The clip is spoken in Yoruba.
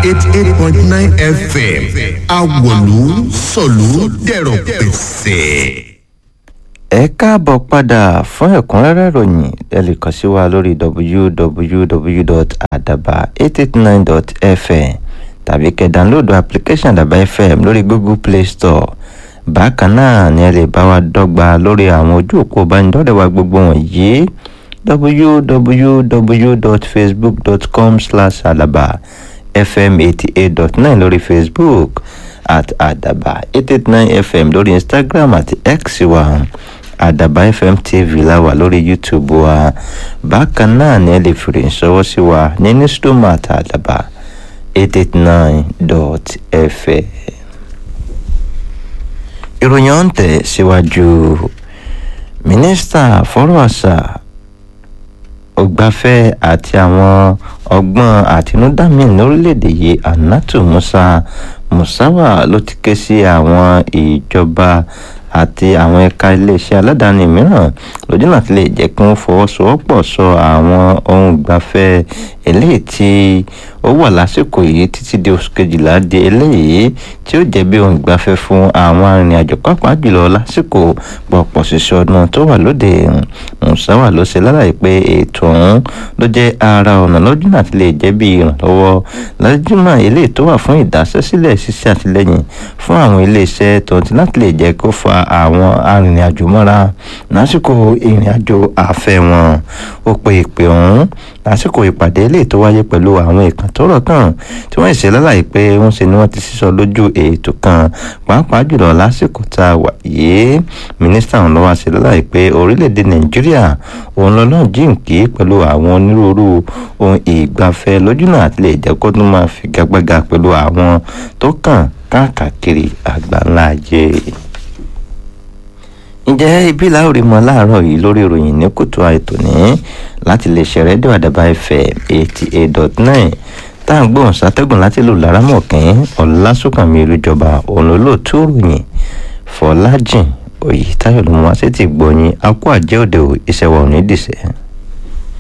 eighty eight point nine fm awolu sọ̀lú dẹ̀rọ̀ pẹ̀sẹ̀. ẹ káàbọ̀ padà fún ẹ̀kúnrẹ́rẹ́ ìròyìn ẹ lè kàn sí wa lórí www.adaba889.fm tàbí kẹ́ dánlóòdù application àdàbà fm lórí google play store bákan náà ni ẹ lè bá wa dọ́gba lórí àwọn ojú òpó ìbánidọ́rẹ̀ẹ́ wa gbogbo wọ̀nyí www.facebook.com slash adaba fm eighty eight dot nine lórí facebook at adaba eight eight nine fm lórí instagram àti x wa adaba fm tv la wà lórí youtube wa bákan náà ni ẹ lè fìrì ìṣọwọ́ sí wa ní newsroom at adaba eight eight nine dot fm. ìròyìn ọ̀hún tẹ̀ síwájú mínísítà fọ́rọ̀ àṣà ògbafẹ́ àti àwọn ọgbọ́n àtinúdá míì lórílẹ̀‐èdè yìí anatu musa musawa ló ti ké sí àwọn ìjọba àti àwọn ẹ̀ka iléeṣẹ́ aládàáni mìíràn lójú náà ti lè jẹ́ kí wọ́n fọwọ́sowọ́pọ̀ sọ àwọn ohun ìgbafẹ́ eléyìí tí ó wà lásìkò yìí títí di oṣù kejìlá di eléyìí tí ó jẹ́ bí ohun ìgbafẹ́ fún àwọn arìnrìn-àjò pàápàá jùlọ lásìkò pọ̀pọ̀ ṣiṣẹ́ ọdún tó wà lóde musawa ló ṣe lálàyé pé ètò ọ̀hún ló jẹ́ ara ọ̀nà lójú náà ti lè jẹ́ bí ìrànlọ́wọ́ lájúmọ̀ eléyìí tó wà fún ìdásẹ́sílẹ̀ ṣíṣe àtìlẹ́yìn fún àwọn iléeṣẹ́ tó ti láti lè jẹ́ kó fa àwọn arìnrìn-àjò mọ́ra lásìkò ìrìn-àjò àfẹ́ wọn ó pe ìpè ọ̀hún lásìkò ìpàdé eléyìí tó wáyé pẹ̀lú àwọn ìkàn tó rọ̀ kàn tí wọ́n ṣe lálàyé pé wọ́n ṣe ni wọ́n ti sísọ lójú ètò kan pàápàá jùlọ lásìkò tá a wà yìí mínísítà ọ̀hún lọ́wọ́ ṣe lálàyé pé orílẹ̀-èdè nàìjíríà òun lọ́nà jíǹkì pẹ̀lú àwọn onírúurú ohun ìgbafẹ́ lójúnà àti lè jẹ́ kó tún máa figagbága pẹ̀lú àwọn tó kàn káàkiri àgbáńlá ayé ǹjẹ́ ibi láòrí mọ́ láàárọ̀ yìí lórí ìròyìn ní kùtù àìtò ní láti lè ṣe rédíò àdàbà fm eighty eight dot nine tá à ń gbóhùn sátẹ́gùn láti lò lárámọ̀kín ọ̀làsùnkànmí olùjọba òun olóòtú ròyìn fọlájìn òyìtáyọ̀ ló mú wá sí ti gbọ̀yìn akó àjẹ́ òde ìṣẹ̀wọ̀n onídìṣẹ́.